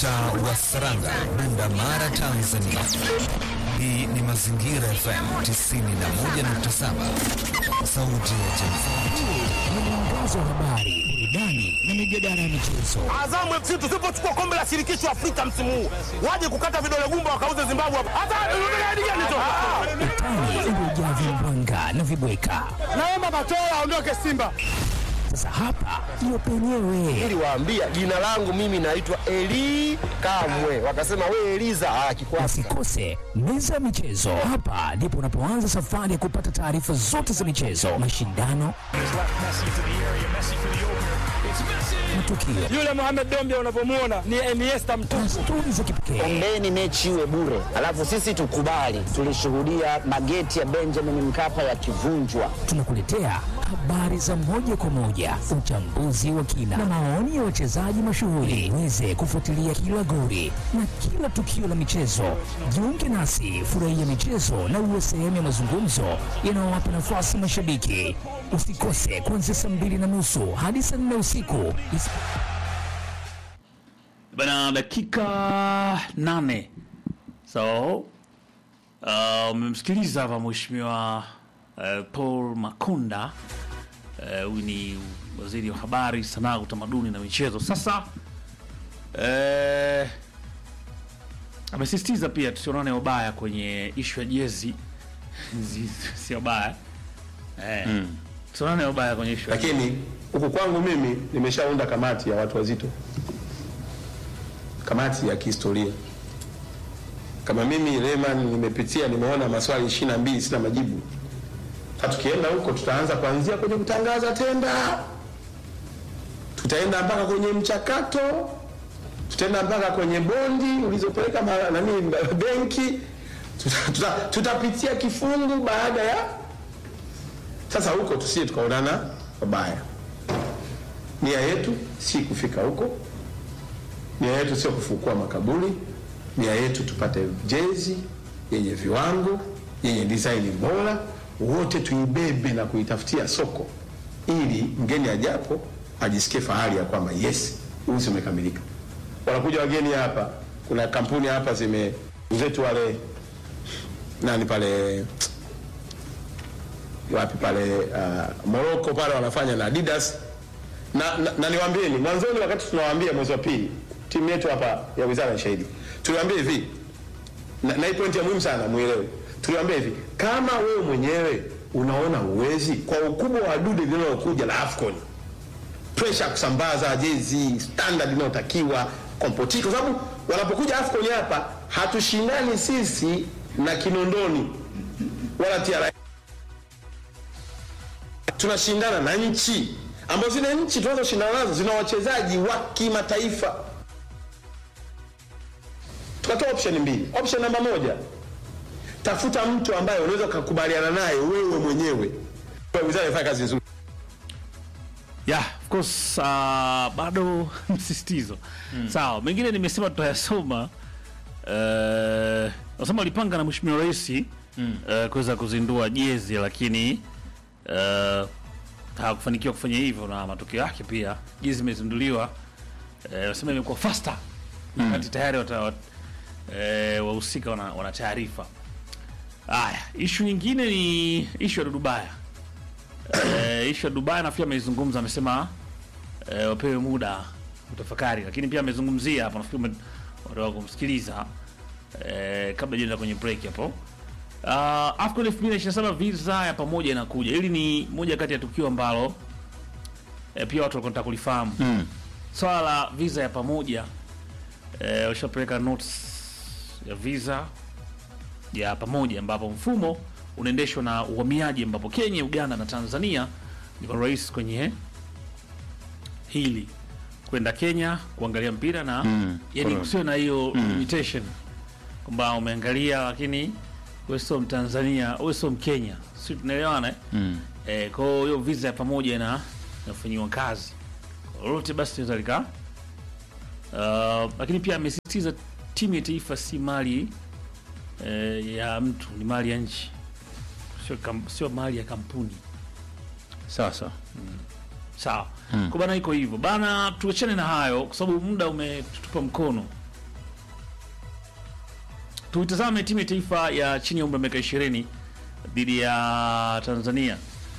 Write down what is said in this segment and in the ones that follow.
Mtaa wa Saranga, Bunda Mara, Tanzania. Hii ni Mazingira FM 91.7, sauti ya jamii. Ni mwangazo wa habari, burudani na mijadala ya michezo. Azamu FC tusipochukua kombe la shirikisho Afrika msimu huu, waje kukata vidole gumba wakauze Zimbabwe hapa. Hata unataka gani tu? Utani uliojaa vimbwanga na vibweka. Naomba Matola aondoke Simba. Sasa hapa ndio penyewe. Niliwaambia jina langu mimi naitwa Eli Kamwe, wakasema we Eliza akikwasi. Usikose meza ya michezo. Hapa ndipo unapoanza safari ya kupata taarifa zote za michezo, mashindano, matukio Yule Mohamed Dombia unavyomuona ni Iniesta mtu. na stori za kipekee. Ombeni mechi iwe bure, alafu sisi tukubali. Tulishuhudia mageti ya Benjamin Mkapa yakivunjwa. Tunakuletea habari za moja kwa moja, uchambuzi wa kina na maoni ya wachezaji mashuhuri, uweze kufuatilia kila goli na kila tukio la michezo. Jiunge nasi, furahia michezo na uwe sehemu ya mazungumzo yanayowapa nafasi mashabiki. Usikose kuanzia saa mbili na nusu hadi saa nne usiku. Is- Bana, dakika nane. So uh, umemsikiliza hapa mheshimiwa uh, Paul Makonda uh, huyu ni waziri wa habari, sanaa, utamaduni na michezo. Sasa uh, amesisitiza pia tusionane wabaya kwenye ishu ya jezi Zi- sio baya eh, tusionane wabaya kwenye ishu ya lakini huku kwangu mimi nimeshaunda kamati ya watu wazito, kamati ya kihistoria. Kama mimi Lehman nimepitia, nimeona maswali ishirini na mbili sina majibu. Sasa tukienda huko, tutaanza kuanzia kwenye kutangaza tenda, tutaenda mpaka kwenye mchakato, tutaenda mpaka kwenye bondi ulizopeleka ma- nani benki, tuta- tuta- tutapitia kifungu baada ya sasa huko tusije tukaonana wabaya. Nia yetu si kufika huko, nia yetu sio kufukua makaburi, nia yetu tupate jezi yenye viwango, yenye design bora, wote tuibebe na kuitafutia soko, ili mgeni ajapo ajisikie fahari ya kwamba yes, uzi umekamilika. Wanakuja wageni hapa, kuna kampuni hapa zime zetu wale nani pale wapi pale uh, Morocco pale wanafanya na Adidas na, na, na niwaambieni mwanzoni, wakati tunawaambia mwezi wa pili, timu yetu hapa ya wizara ya shahidi, tuliwaambia hivi na, na hii pointi ya muhimu sana muelewe. Tuliwaambia hivi, kama wewe mwenyewe unaona uwezi kwa ukubwa wa dude linalokuja la AFCON, pressure ya kusambaza jezi standard inayotakiwa kompotiki, kwa sababu wanapokuja AFCON hapa hatushindani sisi na Kinondoni wala TRA tunashindana na nchi ambazo zile nchi tunazoshindana nazo zina wachezaji wa kimataifa. Tukatoa option mbili. Option namba moja, tafuta mtu ambaye unaweza ukakubaliana naye wewe mwenyewe, Kwa wizara ifanye kazi nzuri. Yeah, of course uh, bado msisitizo sawa. Mengine nimesema tutayasoma. Uh, nasema walipanga na mheshimiwa rais uh, kuweza kuzindua jezi lakini uh, hawakufanikiwa kufanya hivyo, na matokeo yake pia jezi imezinduliwa. Uh, wasema imekuwa faster wakati tayari wata, wat, uh, wahusika wana, wana taarifa. Haya, ishu nyingine ni ishu ya Dudubaya. Eh, ishu ya Dubai nafikiri ameizungumza, amesema eh, wapewe muda utafakari, lakini pia amezungumzia hapa, nafikiri ume- wataka kumsikiliza eh, kabla jenda kwenye break hapo. Uh, AFCON 2027 visa ya pamoja inakuja. Hili ni moja kati ya tukio ambalo eh, pia watu wanataka kulifahamu mm. Swala la visa ya pamoja eh, washapeleka notes ya visa ya pamoja ambapo mfumo unaendeshwa na uhamiaji ambapo Kenya, Uganda na Tanzania ndio rais kwenye hili kwenda Kenya kuangalia mpira na mm, yani kusiwe na hiyo limitation kwamba umeangalia lakini wewe sio Mtanzania, wewe sio Mkenya, si tunaelewana eh? mm. Eh, kwa hiyo hiyo visa ya pamoja ina inafanyiwa kazi Kwa lolote basi tunaweza lika uh, lakini pia amesisitiza timu ya taifa si mali eh, ya mtu, ni mali ya nchi, sio kam, sio mali ya kampuni. sawa sawa Sawa. Kwa bana iko hivyo. Bana tuachane na hayo kwa sababu muda umetutupa mkono. tuitazame timu ya taifa ya chini ya umri wa miaka 20 dhidi ya Tanzania.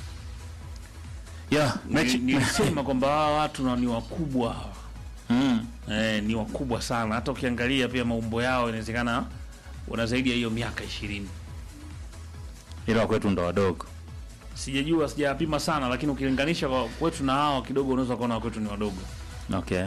Yeah, mechi Nili- Nilisema kwamba hawa watu na ni wakubwa hawa. mm. Eh, ni wakubwa sana. Hata ukiangalia pia maumbo yao inawezekana wana zaidi ya hiyo miaka 20. ila kwetu ndo wadogo. Sijajua, sijapima sana, lakini ukilinganisha kwa kwetu na hao kidogo, unaweza kuona kwetu ni wadogo. Okay.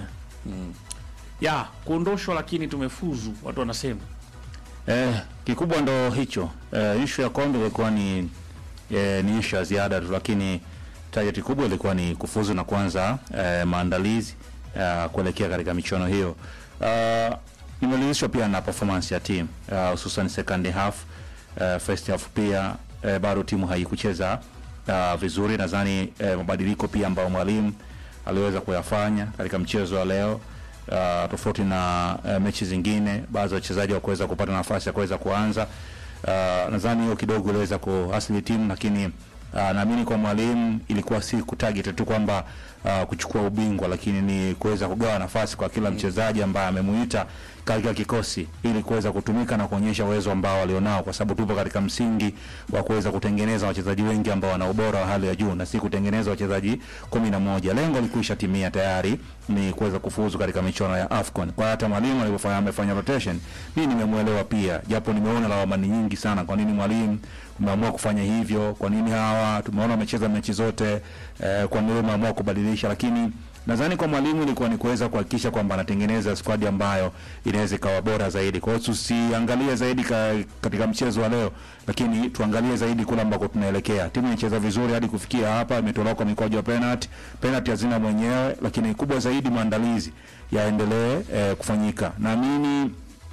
Ya kuondoshwa, lakini tumefuzu, watu wanasema Eh, kikubwa ndo hicho. Eh, issue ya kombe ilikuwa ni eh, ni issue ya ziada tu, lakini target kubwa ilikuwa ni kufuzu na kuanza eh, maandalizi eh, kuelekea katika michuano hiyo. Uh, nimeridhishwa pia na performance ya timu uh, hususan second half uh, first half pia uh, bado timu haikucheza uh, vizuri. Nadhani uh, mabadiliko pia ambayo mwalimu aliweza kuyafanya katika mchezo wa leo uh, tofauti na uh, mechi zingine, baadhi ya wachezaji wakuweza kupata nafasi ya kuweza kuanza. Uh, nadhani hiyo kidogo iliweza kuasili timu, lakini uh, naamini kwa mwalimu ilikuwa si kutarget tu kwamba uh, kuchukua ubingwa, lakini ni kuweza kugawa nafasi kwa kila mchezaji ambaye amemuita katika kikosi ili kuweza kutumika na kuonyesha uwezo ambao walionao, kwa sababu tupo katika msingi wa kuweza kutengeneza wachezaji wengi ambao wana ubora wa hali ya juu na si kutengeneza wachezaji kumi na moja. Lengo likuisha timia tayari ni kuweza kufuzu katika michuano ya AFCON. Kwa hata mwalimu alivyofanya amefanya rotation, mimi nimemuelewa pia, japo nimeona lawama ni nyingi sana. Kwa nini mwalimu umeamua kufanya hivyo? Kwa nini hawa tumeona wamecheza mechi zote eh, kwa nini umeamua kubadilisha? Lakini nadhani kwa mwalimu ilikuwa ni kuweza kuhakikisha kwamba anatengeneza squad ambayo inaweza ikawa bora zaidi. Kwa hiyo tusiangalie zaidi ka, katika mchezo wa leo, lakini tuangalie zaidi kule ambako tunaelekea. Timu inacheza vizuri hadi kufikia hapa, imetolewa kwa mikwaju ya penalty. Penalty hazina mwenyewe, lakini kubwa zaidi maandalizi yaendelee eh, kufanyika. Naamini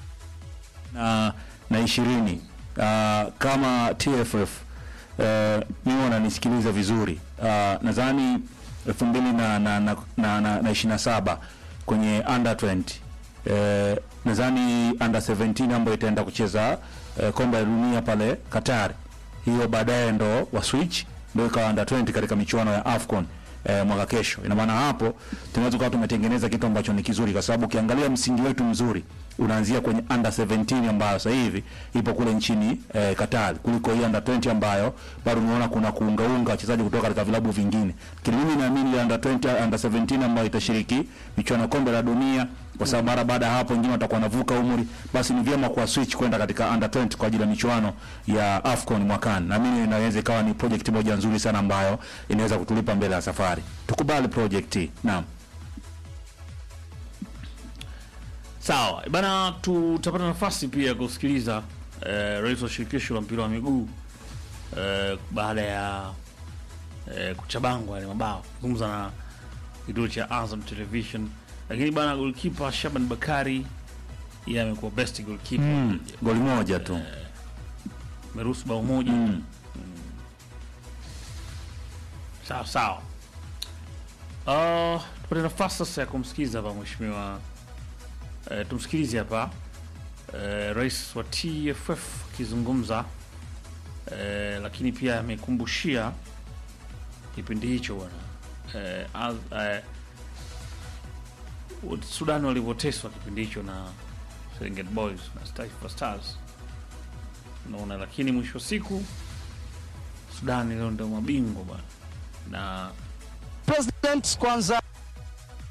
na na ishirini uh, kama TFF uh, mimi wananisikiliza vizuri uh, nadhani elfu mbili na na na, na, na, na ishirini na saba kwenye under 20 uh, nadhani under 17 ambayo itaenda kucheza uh, kombe la dunia pale Qatar, hiyo baadaye ndo wa switch ndio ikawa under 20 katika michuano ya AFCON eh, mwaka kesho. Ina maana hapo tunaweza kuwa tumetengeneza kitu ambacho ni kizuri, kwa sababu ukiangalia msingi wetu mzuri unaanzia kwenye under 17 ambayo sasa hivi ipo kule nchini eh, Qatar kuliko hii under 20 ambayo bado unaona kuna kuungaunga wachezaji kutoka katika vilabu vingine. Lakini mimi naamini ile under 20 under 17 ambayo itashiriki michuano ya kombe la dunia kwa sababu mara baada ya hapo wengine watakuwa wanavuka umri, basi ni vyema kwa switch kwenda katika under 20 kwa ajili ya michuano ya AFCON mwakani. Naamini inaweza ikawa ni project moja nzuri sana ambayo inaweza kutulipa mbele ya safari. Tukubali project hii. Naam. sawa bana. Tutapata nafasi pia ya kusikiliza eh, rais wa shirikisho la mpira wa miguu eh, baada ya eh, kuchabangwa yale mabao, zungumza na kituo cha Azam Television. Lakini bana, goalkeeper Shaban Bakari yeye amekuwa best goalkeeper Mm, goli moja tu. ameruhusu bao moja Mm. Mm. sawa sawa. Uh, tupate nafasi sasa ya kumsikiliza hapa mheshimiwa uh, tumsikilize hapa uh, rais wa TFF akizungumza uh, lakini pia amekumbushia kipindi hicho bwana uh, az- uh, Sudan walivyoteswa kipindi hicho na Serengeti Boys na Taifa Stars unaona, lakini mwisho wa siku Sudani leo ndio mabingwa bwana na President kwanza